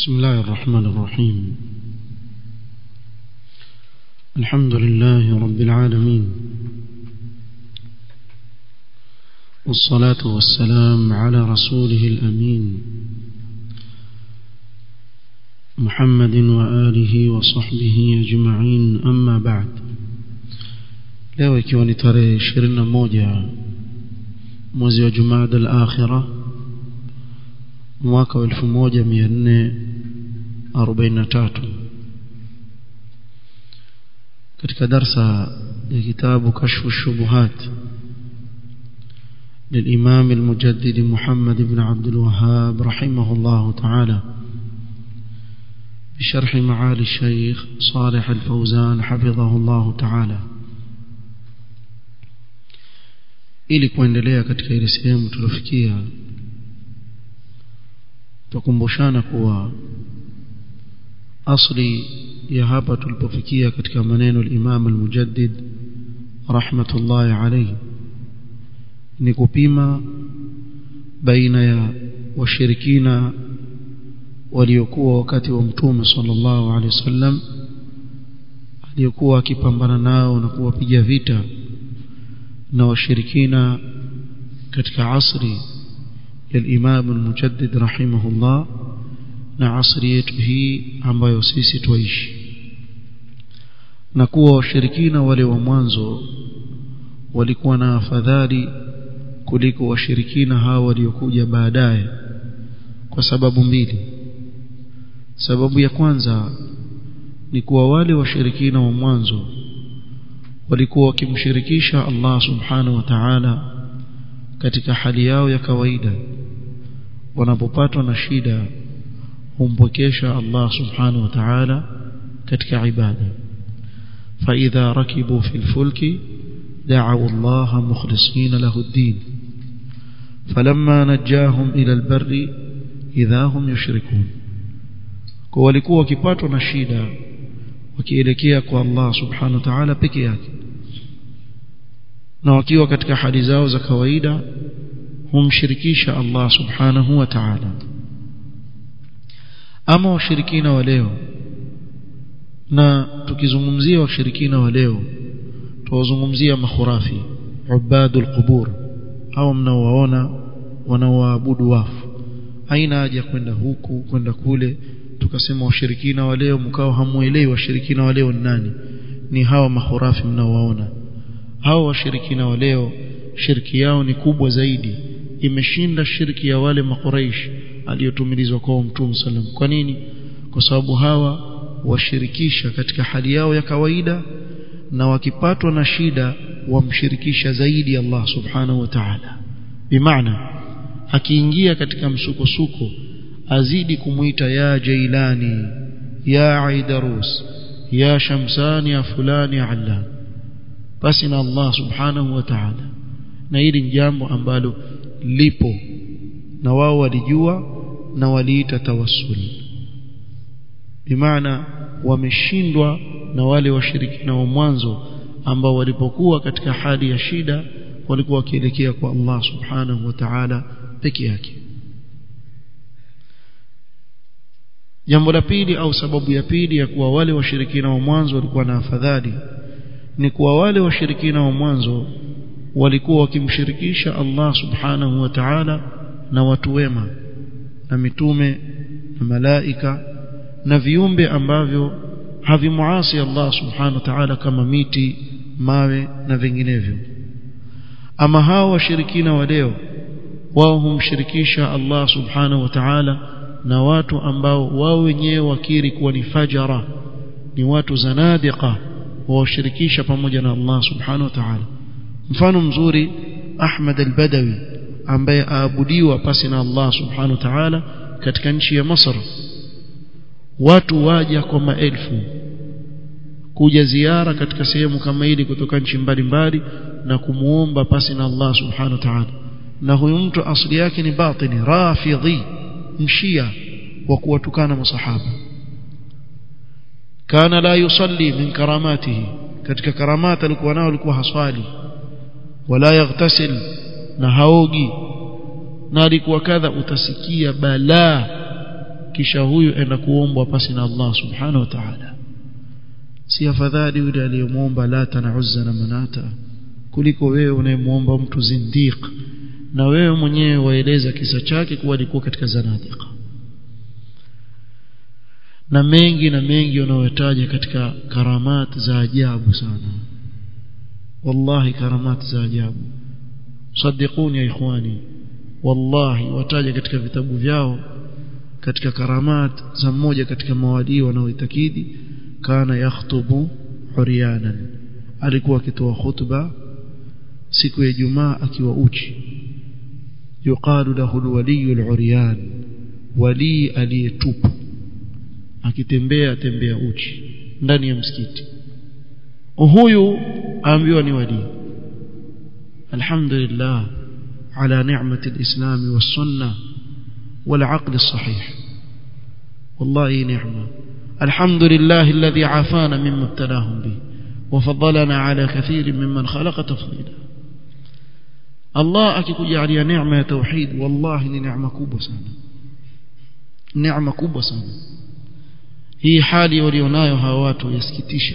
بسم الله الرحمن الرحيم الحمد لله رب العالمين والصلاة والسلام على رسوله الأمين محمد وآله وصحبه أجمعين أما بعد leo ikiwa ni tarehe 21 mwezi wa Jumada al-Akhira mwaka wa 1443 katika darsa ya kitabu kashfu shubuhat للإمام المجدد محمد بن عبد الوهاب رحمه الله تعالى بشرح معالي الشيخ صالح الفوزان حفظه الله تعالى ili kuendelea katika ile sehemu tulofikia tukumbushana kuwa asli ya hapa tulipofikia katika maneno al-Imam al-Mujaddid rahmatullahi alayhi ni kupima baina ya washirikina waliokuwa wakati wa mtume sallallahu alaihi wasallam aliyokuwa akipambana nao na kuwapiga vita na washirikina katika asri ya Imam al-Mujaddid rahimahullah na asri yetu hii ambayo sisi tuishi na kuwa washirikina wale wa mwanzo walikuwa na afadhali kuliko washirikina hao waliokuja baadaye kwa sababu mbili sababu ya kwanza ni kuwa wale washirikina wa mwanzo walikuwa wakimshirikisha Allah subhanahu wa ta'ala katika hali yao ya kawaida wanapopatwa na shida humpokesha Allah subhanahu wa ta'ala katika ibada فإذا ركبوا في الفلك دعوا الله مخلصين له الدين فلما نجاهم إلى البر إذا هم يشركون kwa walikuwa wakipatwa na shida wakielekea kwa Allah subhanahu wa ta'ala peke yake na wakiwa katika hali zao za kawaida humshirikisha Allah subhanahu wa ta'ala ama washirikina wa leo na tukizungumzia washirikina wa leo tuwazungumzia makhurafi ubadul qubur au mnaowaona wanaoabudu wafu haina haja kwenda huku kwenda kule tukasema washirikina wa leo mkao hamuelewi washirikina wa leo ni nani ni hawa mahurafi mnaowaona hawa washirikina wa leo shirki yao ni kubwa zaidi imeshinda shirki ya wale makuraish aliyotumilizwa kwa mtume sallam kwa nini kwa sababu hawa washirikisha katika hali yao ya kawaida na wakipatwa na shida wamshirikisha zaidi Allah subhanahu wa ta'ala bimaana akiingia katika msukosuko azidi kumuita ya Jailani ya Aidarus ya Shamsani ya fulani ya Allan basi na Allah subhanahu wa ta'ala na hili ni jambo ambalo lipo na wao walijua na waliita tawassul bimaana wameshindwa na wale washirikina wa mwanzo ambao walipokuwa katika hali ya shida walikuwa wakielekea kwa Allah subhanahu wa ta'ala peke yake jambo la pili au sababu ya pili ya kuwa wale washirikina wa mwanzo walikuwa na afadhali ni kuwa wale washirikina wa mwanzo walikuwa wakimshirikisha Allah subhanahu wa ta'ala na watu wema na mitume na malaika na viumbe ambavyo havimuasi Allah subhanahu wa ta'ala kama miti mawe na vinginevyo ama hao washirikina wa leo wao humshirikisha Allah subhanahu wa ta'ala na watu ambao wao wenyewe wakiri kuwa ni fajara ni watu zanadiqa washirikisha pamoja na Allah subhanahu wa ta'ala mfano mzuri Ahmad al-Badawi ambaye aabudiwa pasi na Allah subhanahu wa ta'ala katika nchi ya Masr watu waja kwa maelfu kuja ziara katika sehemu kama hili kutoka nchi mbalimbali na kumuomba pasi na Allah subhanahu wa ta'ala na huyu mtu asili yake ni batini rafidhi mshia wa kuwatukana masahaba kana la yusalli min karamatihi katika karamata alikuwa nao alikuwa haswali wala yaghtasil na haogi na alikuwa kadha utasikia balaa kisha huyu enda kuombwa pasi na Allah subhanahu wa ta'ala si afadhali yule aliyemwomba lata na uzza na manata kuliko wewe unayemwomba mtu zindiq na wewe mwenyewe waeleza kisa chake kuwa alikuwa katika zanadiqa na mengi na mengi wanayotaja katika karamat za ajabu sana wallahi karamat za ajabu صدقوني يا ikhwani wallahi wataja katika vitabu vyao katika karamat za mmoja katika mawalii wanaoitakidi kana yakhtubu huriyanan alikuwa akitoa khutba siku ya Ijumaa akiwa uchi yuqalu lahu alwaliy aluryan wali aliyetupu akitembea tembea uchi ndani ya msikiti huyu aambiwa ni wali alhamdulillah ala ni'mati alislam was-sunnah والعقل الصحيح والله نعمة الحمد لله الذي عافانا مما ابتلاهم به وفضلنا على كثير ممن خلق تفضيلا الله akikujalia neema ya tauhid wallahi ni neema kubwa sana neema kubwa sana hii hali walionayo hawa watu yasikitisha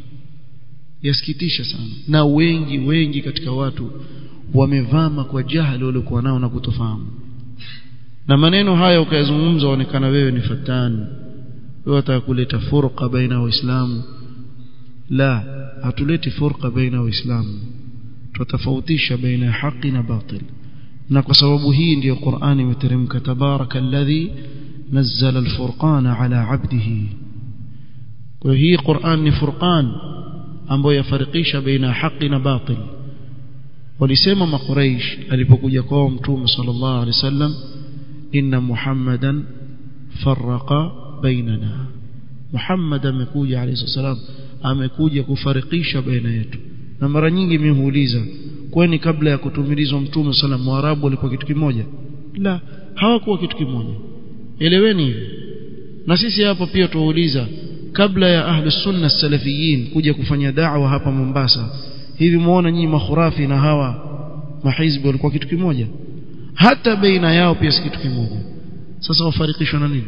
yasikitisha sana na wengi wengi katika watu wamevama kwa jahili waliokuwa nao na kutofahamu na maneno haya ukayazungumza onekana wewe ni fatani wewe unataka kuleta furqa baina waislamu la hatuleti furqa baina waislamu tutafautisha baina ya haki na batil na kwa sababu hii ndiyo Qur'ani imeteremka tabaraka alladhi nazzala alfurqana ala abdihi kwa hii Qur'an ni furqan ambayo yafarikisha baina haki na batil walisema makuraish alipokuja kwao mtume sallallahu alaihi wasallam inna muhammadan farraqa bainana muhammad amekuja alayhi salam amekuja kufarikisha baina yetu na mara nyingi mimi huuliza kwani kabla ya kutumilizwa mtume sallam waarabu walikuwa kitu kimoja la hawakuwa kitu kimoja eleweni hivi na sisi hapa pia tuwauliza kabla ya ahli sunna salafiyin kuja kufanya da'wa hapa Mombasa hivi muona nyinyi makhurafi na hawa mahizbi walikuwa kitu kimoja hata baina yao pia si kitu kimoja sasa wafarikishwa na nini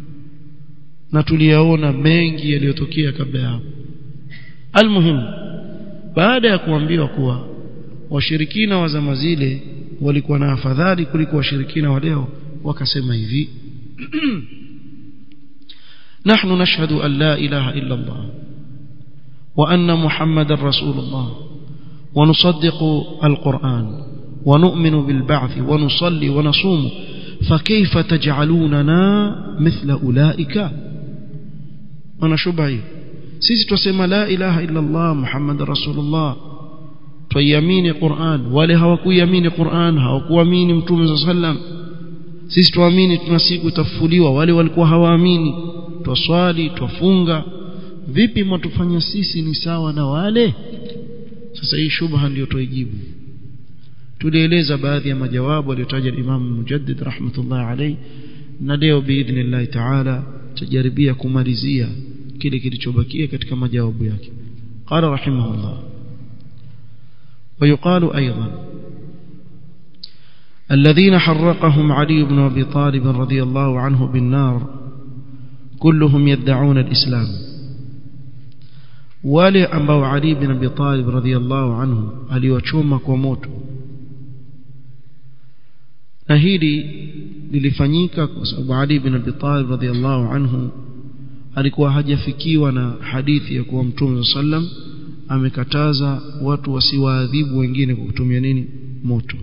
na tuliyaona mengi yaliyotokea kabla ya hapo almuhim baada ya kuambiwa kuwa washirikina wa zama zile walikuwa na afadhali kuliko washirikina wa leo wakasema hivi نحن نشهد أن لا إله إلا الله وأن محمد رسول الله ونصدق القرآن ونؤمن بالبعث ونصلي ونصوم فكيف تجعلوننا مثل أولئك أنا شبعي sisi tusema la ilaha illa Allah Muhammad Rasulullah tuiamini Qur'an wale hawakuiamini Qur'an hawakuamini Mtume sallam sisi tuamini tuna siku itafufuliwa wale walikuwa hawaamini twaswali twafunga vipi mwatufanya sisi ni sawa na wale sasa hii shubha ndio tuijibu tulieleza baadhi ya majawabu aliyotaja Imam Mujaddid rahmatullah alayhi na leo biidhnillah ta'ala tujaribia kumalizia kile kilichobakia katika majawabu yake qala rahimahullah ويقال أيضا الذين حرقهم علي بن أبي طالب رضي الله عنه بالنار كلهم يدعون الإسلام wale ambao Ali bin Abi Talib radhiyallahu anhu aliwachoma kwa moto na hili lilifanyika kwa sababu Ali bin Abi Talib radhiyallahu anhu alikuwa hajafikiwa na hadithi ya kuwa Mtume sallam amekataza watu wasiwaadhibu wengine kwa kutumia nini moto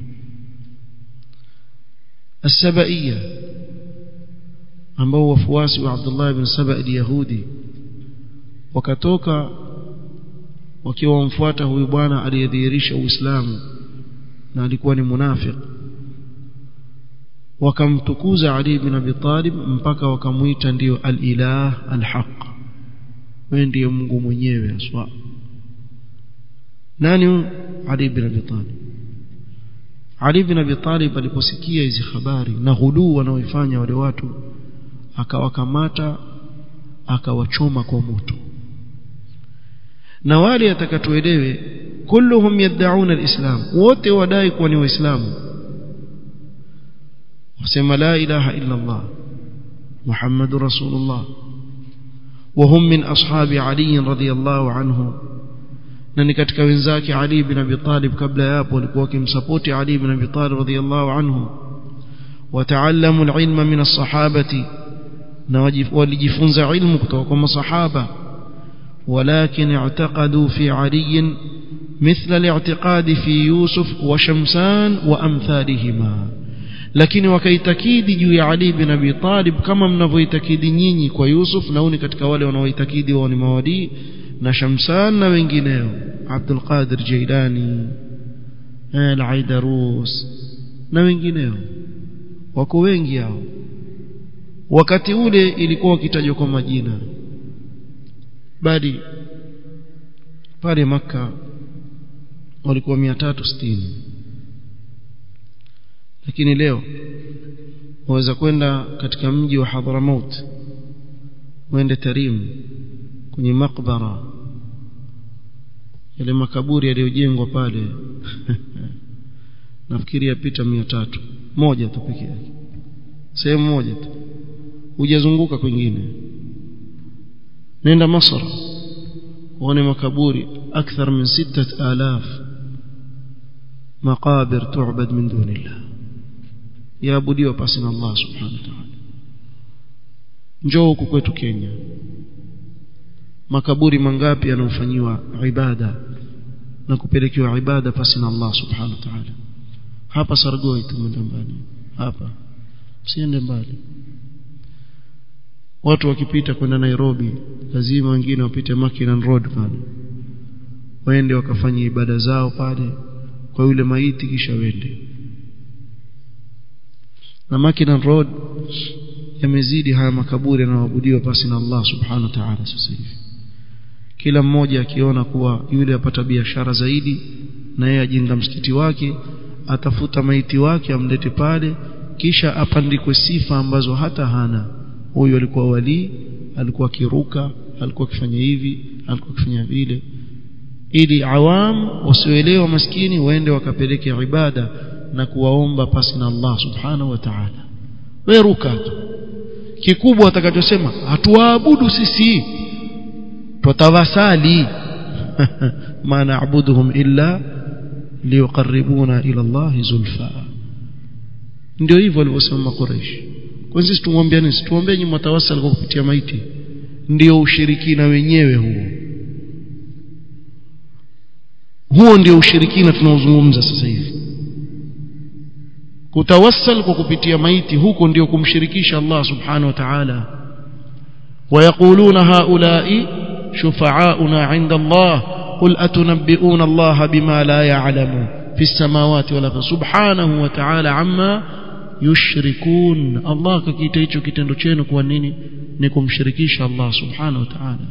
السبائية ambao wafuasi wa Abdullah ibn Saba al-Yahudi wakatoka wakiwa wamfuata huyu bwana aliyedhihirisha Uislamu na alikuwa ni munafik wakamtukuza Ali bin Abi Talib mpaka wakamuita ndiyo al-ilah al-haq wewe ndiye Mungu mwenyewe aswa nani Ali bin Abi Talib Ali bin Abi Talib aliposikia hizi habari na ghuluu wanaoifanya wale watu akawakamata akawachoma kwa moto na wale atakatuelewe kulluhum yad'una alislam wote wadai kuwa ni waislamu wasema la ilaha illa Allah محمد رسول الله وهم من أصحاب علي رضي الله عنه na ni katika wenzake Ali bin Abi Talib kabla ya hapo walikuwa wakimsapoti Ali bin Abi Talib radhiyallahu anhu wataallamu alilma min as-sahabati na walijifunza ilmu kutoka kwa masahaba walakin i'taqadu fi Ali مثل الاعتقاد في يوسف وشمسان وامثالهما lakini wakaitakidi juu ya Ali bin Abi Talib kama mnavyoitakidi nyinyi kwa Yusuf na uni katika wale wanaoitakidi wao ni mawadi na Shamsan na wengineo Abdul Qadir Jailani Al-Aidarus na wengineo wako wengi hao wakati ule ilikuwa wakitajwa kwa majina bali pale maka walikuwa 360 lakini leo waweza kwenda katika mji wa Hadramaut uende Tarim kwenye makbara yale makaburi yaliyojengwa pale nafikiri yapita mia tatu moja tu pekee yake sehemu moja tu hujazunguka kwingine nenda Masr uone makaburi akthar min sittat alaf maqabir tu'bad min dunillah yaabudiwa pasi na Allah subhanahu wa ta'ala njoo huku kwetu Kenya makaburi mangapi yanayofanyiwa ibada na kupelekewa ibada pasi na Allah subhanahu wa ta'ala hapa Sargoi tumeenda mbali hapa siende mbali watu wakipita kwenda Nairobi lazima wengine wapite Mackinnon Road pale waende wakafanya ibada zao pale kwa yule maiti kisha wende na Mackinnon Road yamezidi haya makaburi yanayoabudiwa pasi na Allah subhanahu wa ta'ala sasa hivi kila mmoja akiona kuwa yule apata biashara zaidi na yeye ajenga msikiti wake atafuta maiti wake amlete pale kisha apandikwe sifa ambazo hata hana huyu alikuwa wali alikuwa akiruka alikuwa akifanya hivi alikuwa akifanya vile ili awam wasioelewa maskini waende wakapeleke ibada na kuwaomba pasi na Allah subhanahu wa ta'ala wewe ruka tu kikubwa atakachosema hatuwaabudu sisi tutawasali ma na'buduhum illa liyuqarribuna ila Allah zulfa ndio hivyo walivyosema Quraysh kwa sisi tumwambia nini tuombee nyinyi mtawasal kwa kupitia maiti ndio ushirikina wenyewe huo huo ndio ushirikina tunaozungumza sasa hivi kutawassal kwa kupitia maiti huko ndio kumshirikisha Allah subhanahu wa ta'ala ويقولون هؤلاء شفعاؤنا عند الله قل أتنبئون الله بما لا يعلم في السماوات ولا سبحانه وتعالى عما يشركون الله ككيتا hicho kitendo chenu kwa nini ni kumshirikisha Allah subhanahu wa ta'ala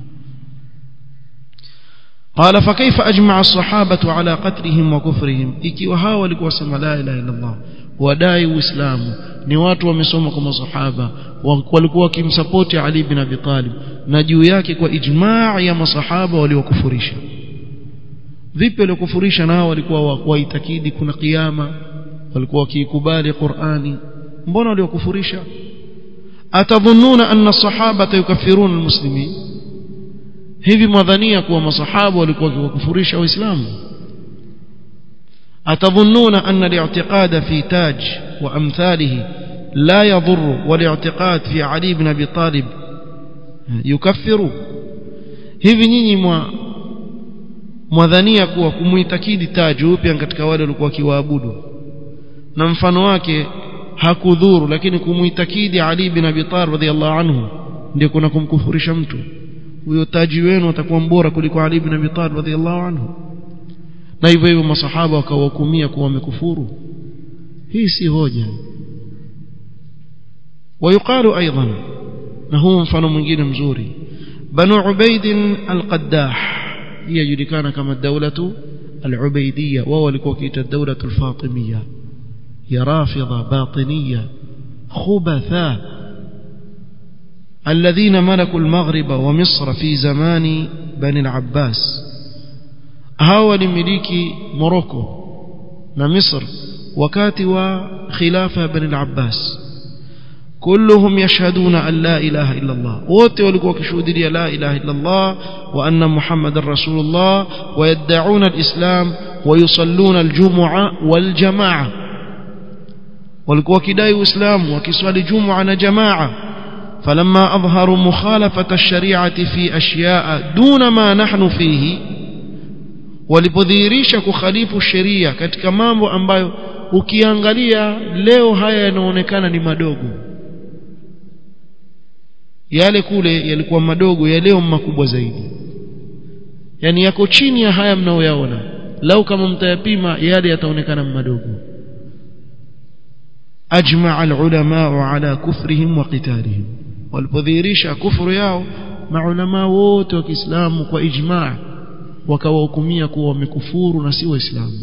قال فكيف أجمع الصحابة على قتلهم وكفرهم ikiwa hao walikuwa sema la ilaha illa Allah wadai uislamu ni watu wamesoma kwa masahaba walikuwa wakimsapoti Ali bin Abi Talib na juu yake kwa ijmaa ya masahaba waliokufurisha vipi waliokufurisha nao walikuwa waitakidi kuna kiyama walikuwa wakiikubali Qur'ani mbona waliokufurisha atadhunnuna anna sahaba yukaffiruna almuslimin hivi mwadhania kuwa masahaba walikuwa wakiwakufurisha waislamu أتظنون أن الاعتقاد في تاج وأمثاله لا يضر والاعتقاد في علي بن أبي طالب يكفر hivi nyinyi mwa mwadhania kuwa kumuitakidi taji upya katika wale walikuwa kiwaabudu na mfano wake hakudhuru lakini kumuitakidi Ali bin Abi Talib radhiallahu anhu ndio kuna kumkufurisha mtu huyo taji wenu atakuwa mbora kuliko Ali bin Abi Talib radhiallahu anhu na hivyo hivyo masahaba wakawahukumia kuwa wamekufuru hii si hoja ويقال ايضا na huu mfano mwingine mzuri banu ubaid al-qaddah hii yajulikana kama dawlatu al-ubaidiyya wao walikuwa kiita dawlatu al-fatimiyya ya rafidha batiniyya khubatha الذين ملكوا المغرب ومصر في زمان بني العباس hao walimiliki Morocco na Misr wakati wa khilafa ya Bani al-Abbas كلهم يشهدون أن لا إله إلا الله wote walikuwa wakishuhudia la ilaha illa Allah wa anna Muhammadar Rasulullah ويدعون الإسلام ويصلون الجمعة والجماعة walikuwa wakidai uislamu wakiswali jumua na jamaa فلما أظهروا مخالفة الشريعة في أشياء دون ما نحن فيه walipodhihirisha kukhalifu sheria katika mambo ambayo ukiangalia leo haya yanaonekana ni madogo yale kule yalikuwa madogo ya leo makubwa zaidi yani yako chini ya haya mnaoyaona lau kama mtayapima yale yataonekana madogo أجمع العلماء على كفرهم وقتالهم walipodhihirisha kufuru yao maulama wote wa Kiislamu kwa ijma' wakawahukumia kuwa wamekufuru na si waislamu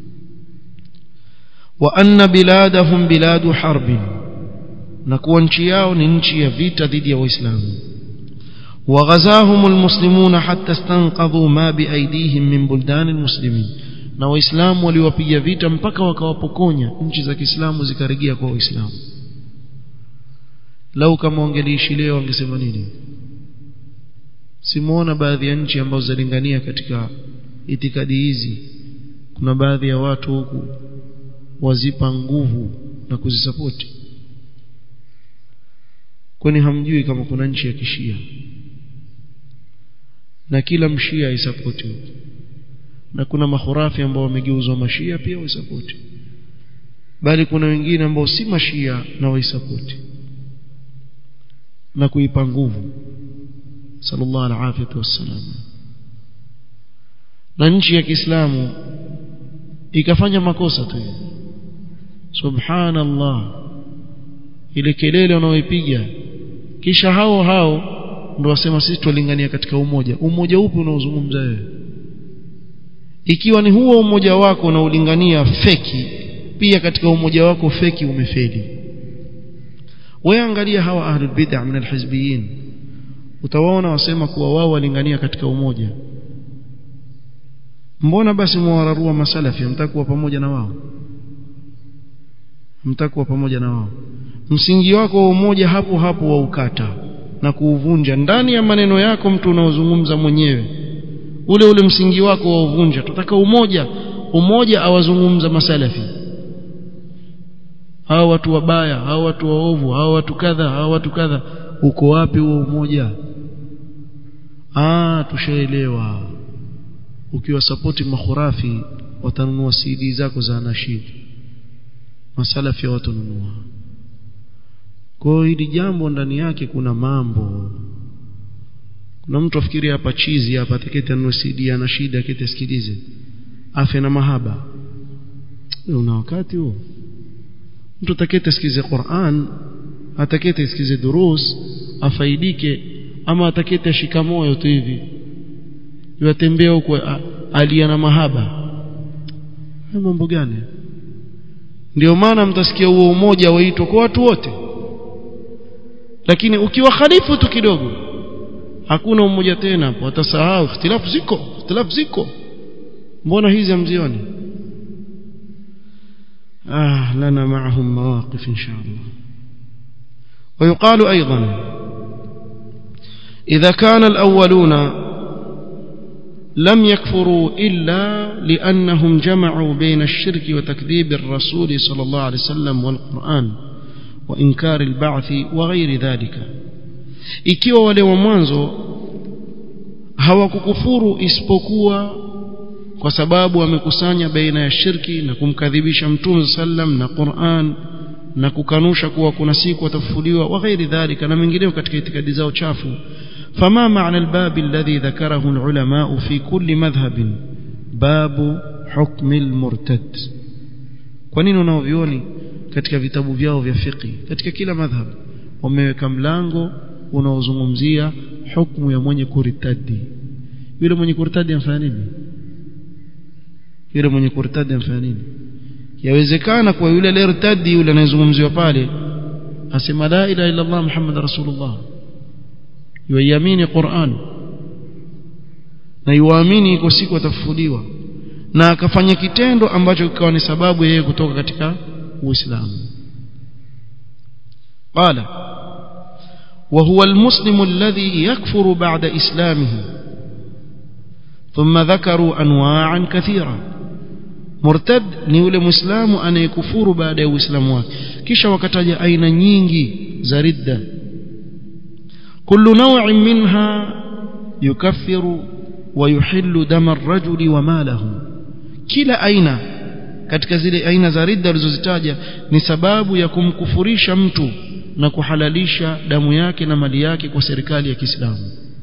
wa anna biladahum biladu harbin na kuwa nchi yao ni nchi ya vita dhidi ya waislamu وغزاهم المسلمون حتى استنقذوا ما بأيديهم من بلدان المسلمين na waislamu waliwapiga vita mpaka wakawapokonya nchi za Kiislamu zikarejea kwa waislamu lau kama wangeliishi leo wangesema nini simuona baadhi ya nchi ambazo zalingania katika itikadi hizi kuna baadhi ya watu huku wazipa nguvu na kuzisapoti kwani hamjui kama kuna nchi ya kishia na kila mshia aisapoti huku na kuna mahurafi ambao wamegeuzwa mashia pia waisapoti bali kuna wengine ambao si mashia na waisapoti na kuipa nguvu sallallahu alaihi wasallam na nchi ya Kiislamu ikafanya makosa tu subhanallah ile kelele wanaoipiga kisha hao hao ndio wasema sisi tulingania katika umoja umoja upi unaozungumza wewe ikiwa ni huo umoja wako unaolingania feki pia katika umoja wako feki umefeli wewe angalia hawa ahlul bid'ah min alhizbiyin utawaona wasema kuwa wao walingania katika umoja mbona basi mwararua masalafi mtakuwa pamoja na wao mtakuwa pamoja na wao msingi wako wa umoja hapo hapo wa ukata na kuuvunja ndani ya maneno yako mtu unaozungumza mwenyewe ule ule msingi wako wa uvunja tutaka umoja umoja awazungumza masalafi hao watu wabaya hao watu waovu hao watu kadha hao watu kadha uko wapi huo umoja ah tushaelewa ukiwa sapoti makhurafi watanunua CD zako za nashid masalafi watanunua kwa hili jambo ndani yake kuna mambo kuna mtu afikiri hapa chizi hapa atakete anunue CD ana shida akete sikilize afya na mahaba una wakati huo mtu atakete sikilize Qur'an atakete sikilize durus afaidike ama atakete ashika moyo tu hivi yatembea huko alia na mahaba mambo gani ndio maana mtasikia huo umoja waitwa kwa watu wote lakini ukiwa khalifu tu kidogo hakuna umoja tena hapo watasahau ikhtilafu ziko ikhtilafu ziko mbona hizi hamzioni آه لنا معهم مواقف إن شاء الله ويقال أيضا إذا كان الأولون لم يكفروا إلا لأنهم جمعوا بين الشرك وتكذيب الرسول صلى الله عليه وسلم والقرآن وإنكار البعث وغير ذلك ikiwa wale wa mwanzo hawakukufuru isipokuwa kwa sababu wamekusanya baina ya shirki na kumkadhibisha mtume sallam na Qur'an na kukanusha kuwa kuna siku watafufuliwa wa ghairi dhalika na mengineo katika itikadi zao chafu فما معنى الباب الذي ذكره العلماء في كل مذهب باب حكم المرتد kwa nini unaovioni katika vitabu vyao vya fiqh katika kila madhhab wameweka mlango unaozungumzia hukumu ya mwenye kuritadi yule mwenye kuritadi anafanya nini yule mwenye kurtadi anafanya nini yawezekana kwa yule aliyertadi yule anayezungumziwa pale asema la ilaha illa Allah Muhammad rasulullah yuamini Qur'an na yuamini iko siku atafufuliwa na akafanya kitendo ambacho kikawa ni sababu yeye kutoka katika Uislamu قال وهو المسلم الذي يكفر بعد إسلامه ثم ذكروا أنواعا كثيرة مرتد ni yule muislamu anayekufuru baada ya uislamu wake kisha wakataja aina nyingi za ridda kullu naw'in minha yukaffiru wa yuhillu dama ar-rajuli wa malahu kila aina katika zile aina za ridda alizozitaja ni sababu ya kumkufurisha mtu na kuhalalisha damu yake na mali yake kwa serikali ya Kiislamu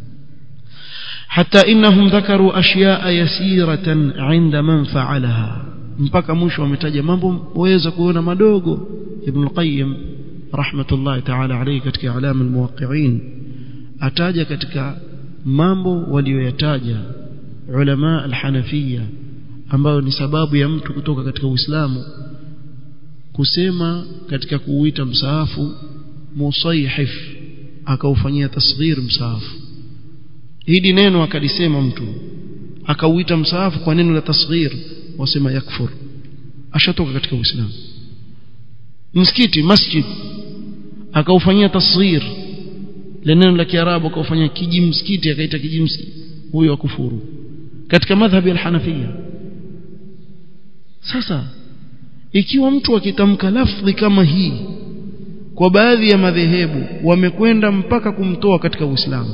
حتى إنهم ذكروا أشياء يسيرة عند من فعلها mpaka mwisho wametaja mambo waweza kuona madogo Ibn al-Qayyim rahmatullahi ta'ala alayhi katika alama al-muwaqqi'in ataja katika mambo walioyataja ulama al-Hanafiyya ambayo ni sababu ya mtu kutoka katika Uislamu kusema katika kuuita msaafu musayhif akaufanyia tasghir msaafu hili neno akalisema mtu akauita msaafu kwa neno la tasghir wasema yakfur ashatoka katika uislamu msikiti masjid akaufanyia tasghir le neno la kiarabu akaufanyia kiji msikiti akaita kiji msikiti huyo akufuru katika madhhabi al-hanafiyya sasa ikiwa mtu akitamka lafdhi kama hii kwa baadhi ya madhehebu wamekwenda mpaka kumtoa katika uislamu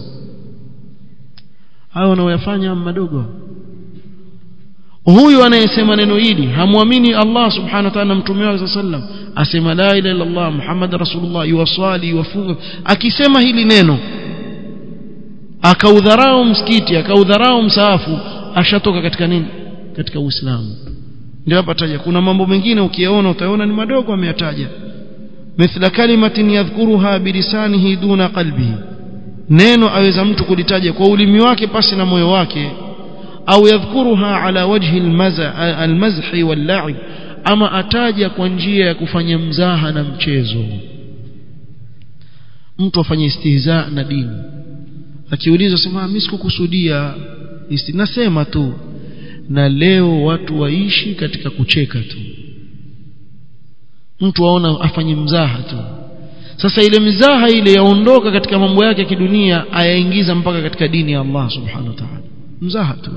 hao wanaoyafanya madogo huyu anayesema neno hili hamwamini Allah subhanahu wa ta'ala mtume wake sallam asema la ilaha illa Allah Muhammad rasulullah yuwasali yuwafunga akisema hili neno akaudharau msikiti akaudharau msaafu ashatoka katika nini katika uislamu ndio hapa taja kuna mambo mengine ukiyaona utaona ni madogo ameyataja mithla kalimatin yadhkuruha bilisanihi duna qalbihi neno aweza mtu kulitaja kwa ulimi wake pasi na moyo wake au yadhkuruha ala wajhi almazhi wal ama ataja kwa njia ya kufanya mzaha na mchezo mtu afanye istihza na dini akiulizwa sema mimi sikukusudia nasema tu na leo watu waishi katika kucheka tu mtu aona afanye mzaha tu sasa ile mizaha ile yaondoka katika mambo yake ya kidunia ayaingiza mpaka katika dini ya Allah subhanahu wa ta'ala mzaha tu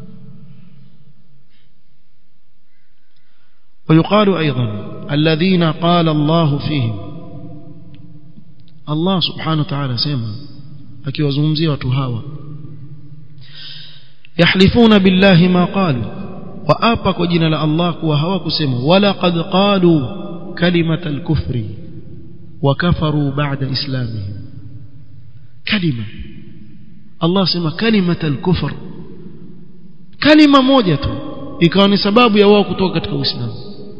ويقال أيضا الذين قال الله فيهم الله سبحانه وتعالى سيما akiwazungumzia watu hawa yahlifuna billahi ma qalu waapa kwa jina la Allah kuwa hawakusema wala qad qalu kalimata al-kufri وكفروا بعد إسلامهم كلمة الله سمى كلمة الكفر كلمة موجة ikawa ni sababu ya wao kutoka katika Uislamu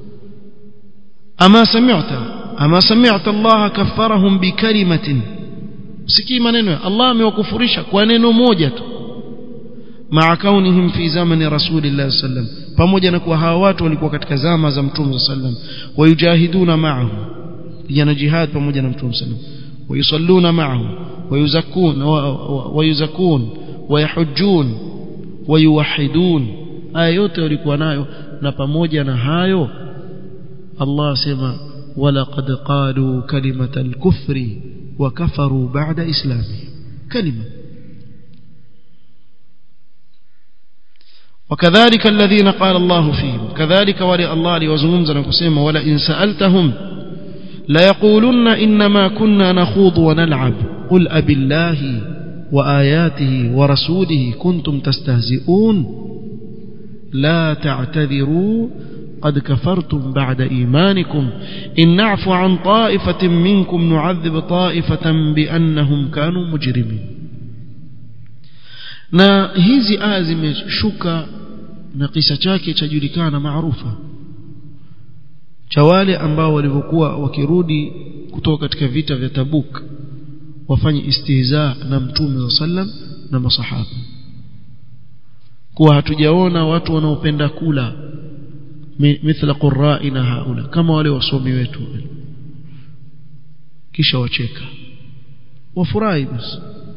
ama sami'ta ama sami'ta Allah kaffarahum bikalimatin sikii maneno ya Allah amewakufurisha kwa neno moja tu ma'a kaunihim fi zamani rasulillah sallam pamoja na kuwa hawa watu walikuwa katika zama za mtume sallam wayujahiduna ma'ahu kupigana jihad pamoja na mtume sallam wayusalluna ma'ahu wayuzakun wayuzakun wayahujjun wayuwahidun haya yote walikuwa nayo na pamoja na hayo Allah asema walaqad qalu kalimata al-kufri wa kafaru ba'da islami kalima وكذلك الذين قال الله فيهم كذلك ولي الله ليوزمزنا كسيما ولا إن سألتهم ليقولن إنما كنا نخوض ونلعب قل أب الله وآياته ورسوله كنتم تستهزئون لا تعتذروا قد كفرتم بعد إيمانكم إن نعفو عن طائفة منكم نعذب طائفة بأنهم كانوا مجرمين na hizi aya zimeshuka na kisa chake chajulikana maarufa cha wale ambao walivyokuwa wakirudi kutoka katika vita vya Tabuk wafanye istihza na mtume wa sallam na masahaba kuwa hatujaona watu wanaopenda kula mithla qurra'ina haula kama wale wasomi wetu kisha wacheka wafurahi basi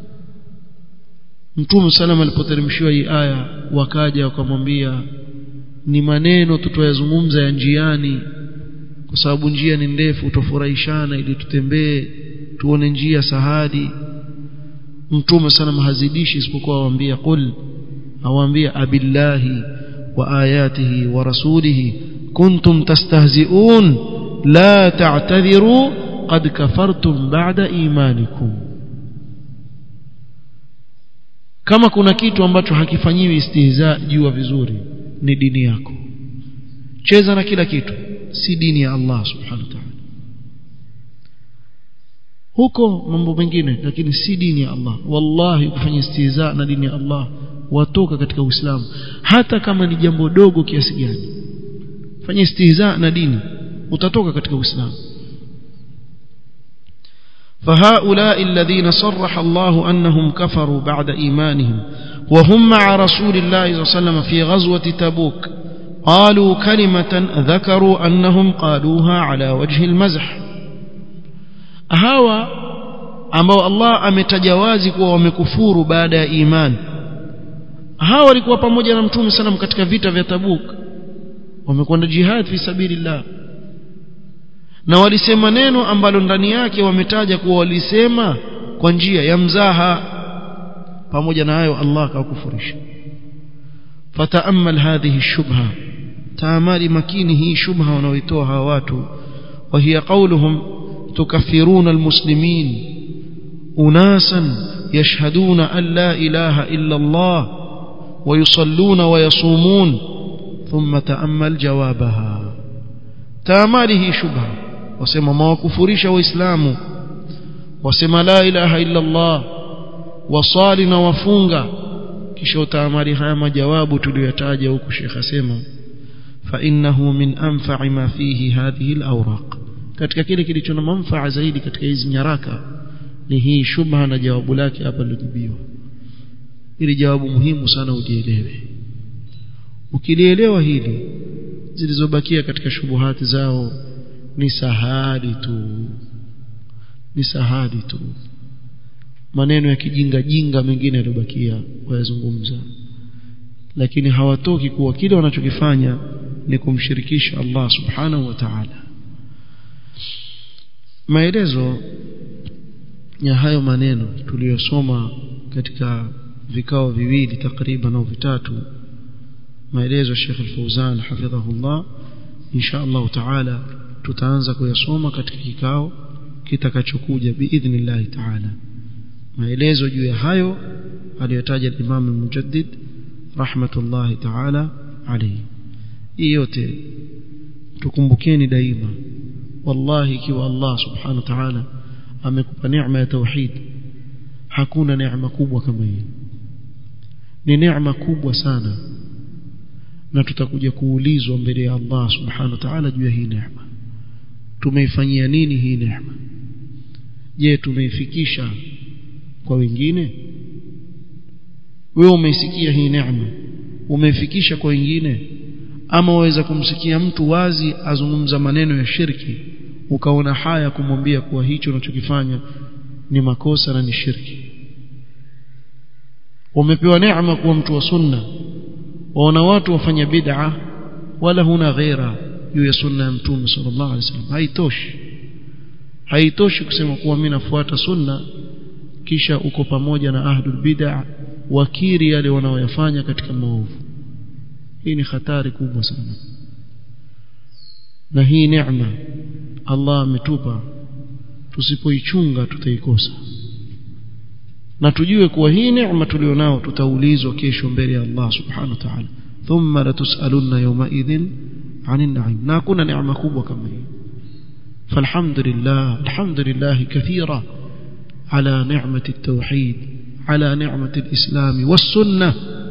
mtume sallam alipoteremshiwa hii aya wakaja wakamwambia ni maneno tutoyazungumza ya njiani kwa sababu njia ni ndefu tufurahishana ili tutembee tuone njia sahadi mtume sana mahazidishi isipokuwa awaambia qul awaambia abillahi wa ayatihi wa rasulihi kuntum tastahzi'un la ta'tadhiru qad kafartum ba'da imanikum kama kuna kitu ambacho hakifanyiwi istihza jua vizuri ni dini yako cheza na kila kitu si dini ya Allah subhanahu wa ta'ala huko mambo mengine lakini si dini ya Allah wallahi kufanya istihza na dini ya Allah watoka katika Uislamu hata kama ni jambo dogo kiasi gani fanya istihza na dini utatoka katika Uislamu فهؤلاء الذين صرح الله أنهم كفروا بعد إيمانهم وهم مع رسول الله صلى الله عليه وسلم في غزوة تبوك قالوا كلمة ذكروا أنهم قالوها على وجه المزح hawa ambao Allah ametajawazi kuwa wamekufuru baada ya imani hawa walikuwa pamoja na mtume sana katika vita vya Tabuk wamekwenda jihad fi sabilillah na walisema neno ambalo ndani yake wametaja kuwa walisema kwa njia ya mzaha pamoja na hayo Allah akawakufurisha fataamal hadhihi shubha taamali makini hii shubha wanaoitoa hawa watu wa hiya qawluhum تكفرون المسلمين أناسا يشهدون أن لا إله إلا الله ويصلون ويصومون ثم تأمل جوابها تاماله شبهة وسمى ما وكفرش وإسلام وسمى لا إله إلا الله وصالنا وفunga kisha utaamali haya majawabu tuliyotaja huku Sheikh asema fa innahu min anfa'i ma fihi hadhihi al-awraq katika kile kilicho na manufaa zaidi katika hizi nyaraka ni hii shubha na jawabu lake hapa lilojibiwa ili jawabu muhimu sana ujielewe ukilielewa hili zilizobakia katika shubuhati zao ni sahadi tu ni sahadi tu maneno ya kijinga jinga mengine yaliyobakia wayazungumza lakini hawatoki kuwa kile wanachokifanya ni kumshirikisha Allah subhanahu wa ta'ala maelezo ya hayo maneno tuliyosoma katika vikao viwili takriban au vitatu maelezo ya Sheikh Al-Fauzan hafidhahullah insha Allah taala tutaanza kuyasoma katika kikao kitakachokuja biidhnillah taala maelezo juu ya hayo aliyotaja Imam Al-Mujaddid rahmatullahi taala alayhi hii yote tukumbukeni daima wallahi ikiwa Allah subhanahu wa ta'ala amekupa neema ya tauhid hakuna neema kubwa kama hii ni neema kubwa sana na tutakuja kuulizwa mbele ya Allah subhanahu wa ta'ala juu ya hii neema tumeifanyia nini hii neema je tumeifikisha kwa wengine wewe umeisikia hii neema umeifikisha kwa wengine ama waweza kumsikia mtu wazi azungumza maneno ya shirki ukaona haya kumwambia kuwa hicho unachokifanya ni makosa na ni shirki umepewa neema kuwa mtu wa sunna waona watu wafanya bid'a wala huna ghaira juu ya sunna ya mtume sallallahu alaihi wasallam haitoshi haitoshi kusema kuwa mimi nafuata sunna kisha uko pamoja na ahlul bid'a wakiri yale wanaoyafanya katika maovu hii ni hatari kubwa sana na hii neema Allah ametupa tusipoichunga tutaikosa na tujue kuwa hii neema tulionao tutaulizwa kesho mbele ya Allah subhanahu wa ta'ala thumma latusalunna yawma idhin 'anil na'im na kuna neema kubwa kama hii falhamdulillah alhamdulillah kathira على نعمة التوحيد على نعمة الإسلام والسنة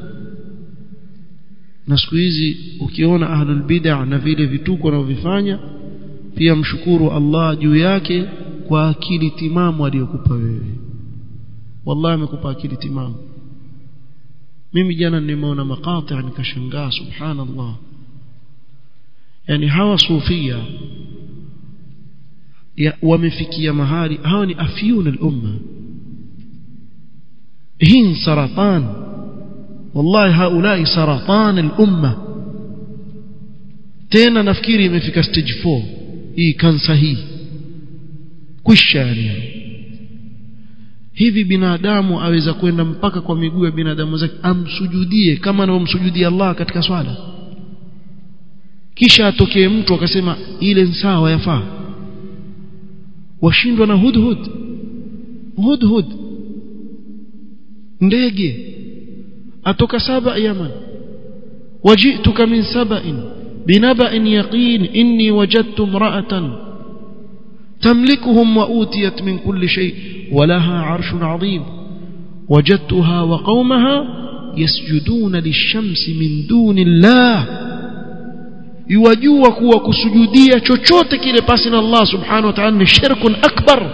na siku hizi ukiona ahlul bid'ah na vile vituko wanavyofanya pia mshukuru Allah juu yake kwa akili timamu aliyokupa wewe wallahi amekupa akili timamu mimi jana nimeona makati nikashangaa subhanallah yani hawa sufia ya wamefikia mahali hawa ni afyun al-umma hii saratan wallahi haulai saratan al-umma tena nafikiri imefika stage 4 hii kansa hii kwisha yani hivi binadamu aweza kwenda mpaka kwa miguu ya binadamu zake amsujudie kama anavyomsujudia Allah katika swala kisha atokee mtu akasema ile sawa yafaa washindwa na hudhud hudhud ndege atoka saba yaman wajituka min saba'in binaba'in yaqin inni wajadtu imra'atan تملكهم وأوتيت من كل شيء ولها عرش عظيم وجدتها وقومها يسجدون للشمس من دون الله يوجوا kuwa kusujudia chochote kile pasi na Allah subhanahu wa ta'ala ni shirkun akbar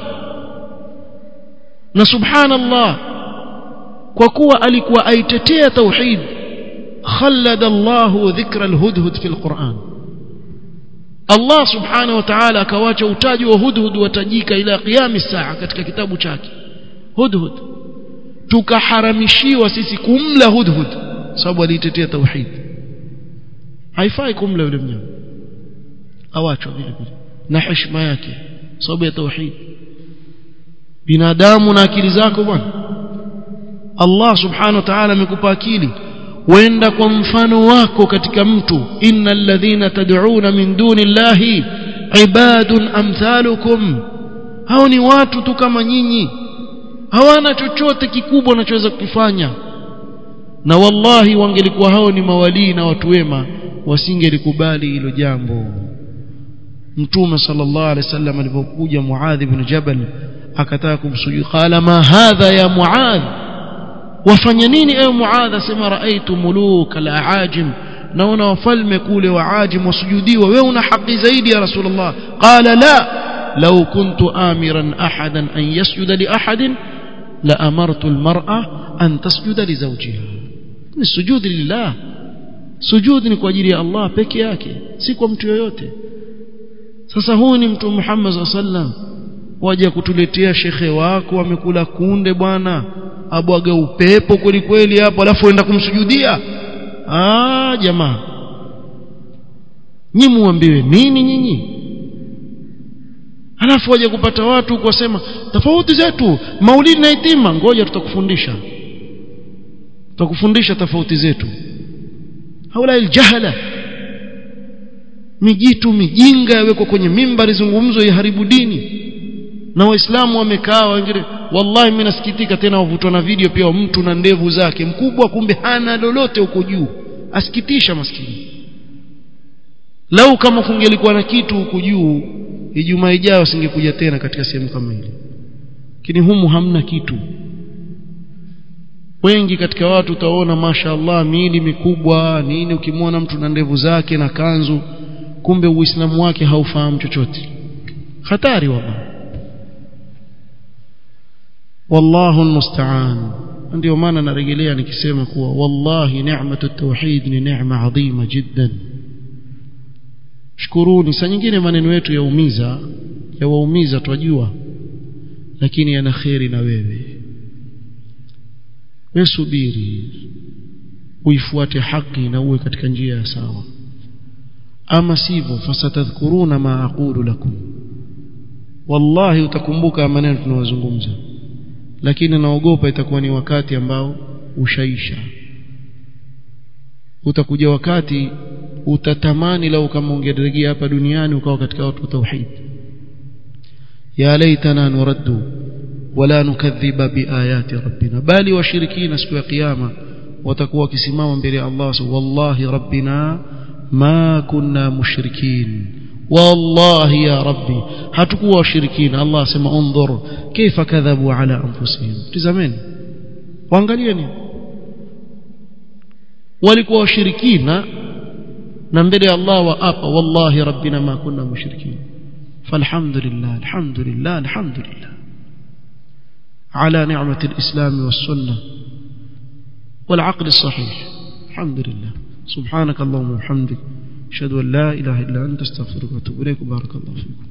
na subhanallah kwa kuwa alikuwa aitetea tauhid khallada Allah dhikra alhudhud fi alquran Allah subhanahu wa ta'ala akawacha utaji wa hudhud watajika ila qiyam saa katika kitabu chake hudhud tukaharamishiwa sisi kumla hudhud sababu alitetea tauhid haifai kumla yule mnyama awachwa vile vile na heshima yake sababu ya tauhid binadamu na akili zako bwana Allah subhanahu wa ta'ala amekupa akili wenda kwa mfano wako katika mtu innal ladhina tad'una min duni llahi ibadun amthalukum hao ni watu tu kama nyinyi hawana chochote kikubwa wanachoweza kukifanya na wallahi wangelikuwa hao ni mawalii na watu wema wasingelikubali hilo jambo mtume sallallahu alaihi wasallam alipokuja muadh ibn jabal akataka kumsujudu qala ma hadha ya muadh wafanya nini ewe muadh asema raaitu muluka al-aajim naona wafalme kule waajim wasujudiwa wewe una haki zaidi ya rasulullah qala la law kuntu amiran ahadan an yasjuda li ahadin la amartu al-mar'a an tasjuda li zawjiha ni sujudi lillah sujudi ni kwa ajili ya Allah peke yake si kwa mtu yoyote sasa huyu ni mtu Muhammad sallam waje kutuletea shekhe wako amekula kunde bwana abwaga upepo kweli kweli hapo alafu enda kumsujudia ah jamaa nyinyi muambiwe nini nyinyi alafu waje kupata watu kusema tofauti zetu maulidi na itima ngoja tutakufundisha tutakufundisha tofauti zetu haula aljahala mijitu mijinga yawekwa kwenye mimbari zungumzo iharibu dini na waislamu wamekaa wengine wallahi mimi nasikitika tena wavutwa na video pia mtu na ndevu zake mkubwa kumbe hana lolote huko juu asikitisha maskini lau kama kungelikuwa na kitu huko juu ijumaa ijayo singekuja tena katika sehemu kama ile lakini humu hamna kitu wengi katika watu utaona mashaallah miili mikubwa nini ukimwona mtu na ndevu zake na kanzu kumbe uislamu wake haufahamu chochote hatari wallahi wallahu almusta'an ndio maana narejelea nikisema kuwa wallahi neematu tauhid ni neema adhima jiddan shukuruni saa nyingine maneno yetu yaumiza yawaumiza twajua lakini yana kheri na wewe wewe subiri uifuate haki na uwe katika njia ya sawa ama sivyo fasatadhkuruna ma aqulu lakum wallahi utakumbuka maneno tunayozungumza lakini naogopa itakuwa ni wakati ambao ushaisha utakuja wakati utatamani lau kama ungerejea hapa duniani ukawa katika watu wa tauhid ya laitana nuraddu wala nukadhiba biayati rabbina bali washirikina siku ya kiyama watakuwa wakisimama mbele ya Allah wallahi rabbina ma kunna mushrikin wallahi ya rabbi hatukuwa washirikina Allah asema undhur kaifa kadhabu ala anfusihim tizameni waangalieni walikuwa washirikina na mbele ya Allah waapa wallahi rabbina ma kunna mushrikin falhamdulillah alhamdulillah alhamdulillah على نعمة الإسلام والسنة والعقل الصحيح الحمد لله سبحانك اللهم وبحمدك أشهد أن لا إله إلا أنت استغفرك وأتوب إليك وبارك الله فيكم